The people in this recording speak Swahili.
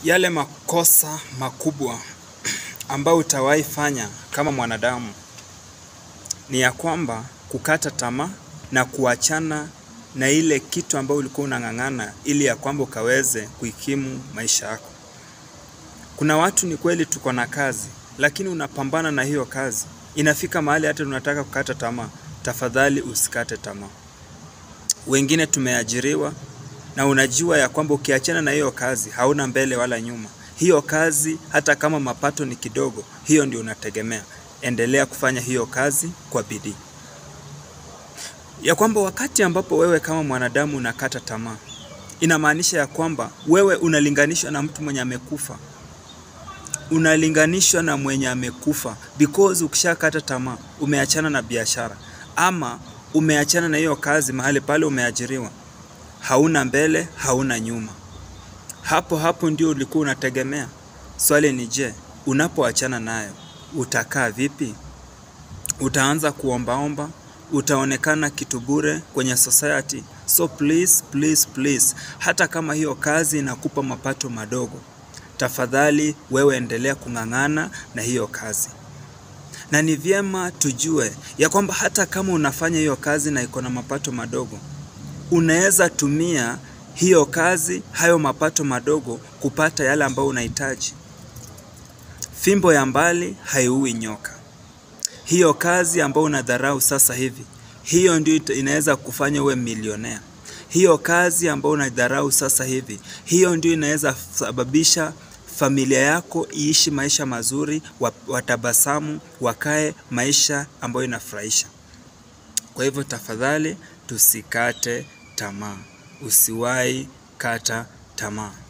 Yale makosa makubwa ambayo utawahi fanya kama mwanadamu ni ya kwamba kukata tamaa na kuachana na ile kitu ambayo ulikuwa unang'ang'ana ili ya kwamba ukaweze kuikimu maisha yako. Kuna watu ni kweli tuko na kazi, lakini unapambana na hiyo kazi. Inafika mahali hata unataka kukata tamaa. Tafadhali usikate tamaa. Wengine tumeajiriwa na unajua ya kwamba ukiachana na hiyo kazi hauna mbele wala nyuma. Hiyo kazi hata kama mapato ni kidogo, hiyo ndio unategemea. Endelea kufanya hiyo kazi kwa bidii. Ya kwamba wakati ambapo wewe kama mwanadamu unakata tamaa, inamaanisha ya kwamba wewe unalinganishwa na mtu mwenye amekufa. Unalinganishwa na mwenye amekufa because ukishakata tamaa, umeachana na biashara ama umeachana na hiyo kazi mahali pale umeajiriwa. Hauna mbele, hauna nyuma. Hapo hapo ndio ulikuwa unategemea. Swali ni je, unapoachana nayo, utakaa vipi? Utaanza kuombaomba, utaonekana kitu bure kwenye society. So please, please, please, hata kama hiyo kazi inakupa mapato madogo, tafadhali wewe endelea kung'ang'ana na hiyo kazi. Na ni vyema tujue ya kwamba hata kama unafanya hiyo kazi na iko na mapato madogo, unaweza tumia hiyo kazi, hayo mapato madogo kupata yale ambayo unahitaji. Fimbo ya mbali haiui nyoka. Hiyo kazi ambayo unadharau sasa hivi, hiyo ndio ita- inaweza kufanya uwe milionea. Hiyo kazi ambayo unadharau sasa hivi, hiyo ndio inaweza sababisha familia yako iishi maisha mazuri, wa- watabasamu, wakae maisha ambayo inafurahisha. Kwa hivyo tafadhali tusikate tamaa. Usiwahi kata tamaa.